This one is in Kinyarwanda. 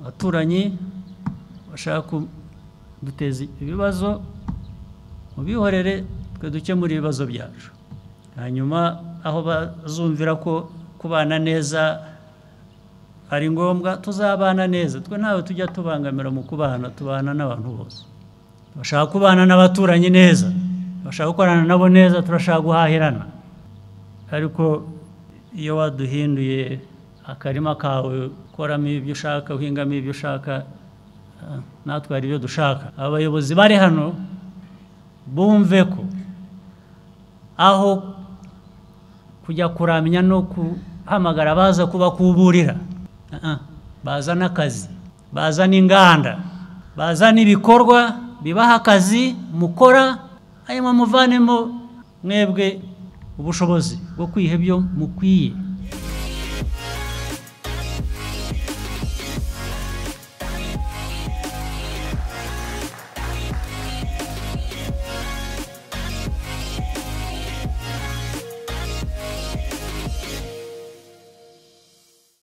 abaturanyi bashaka kuduteza ibibazo mubihorere twe dukemure ibibazo byacu hanyuma aho bazumvira ko kubana neza ari ngombwa tuzabana neza twe ntawe tujya tubangamira mu kubana tubana n'abantu bose bashaka kubana n'abaturanyi neza bashaka gukorana nabo neza turashaka guhahirana ariko iyo waduhinduye akarima kawe ukoramo ibyo ushaka uhingamo ibyo ushaka natwe hari ibyo dushaka abayobozi bari hano bumve ko aho kujya kuramya no guhamagara baza kubakuburira baza n'akazi baza n'inganda baza n'ibikorwa bibaha akazi mukora hanyuma muvanemo mwebwe ubushobozi bwo kwiha ibyo mukwiye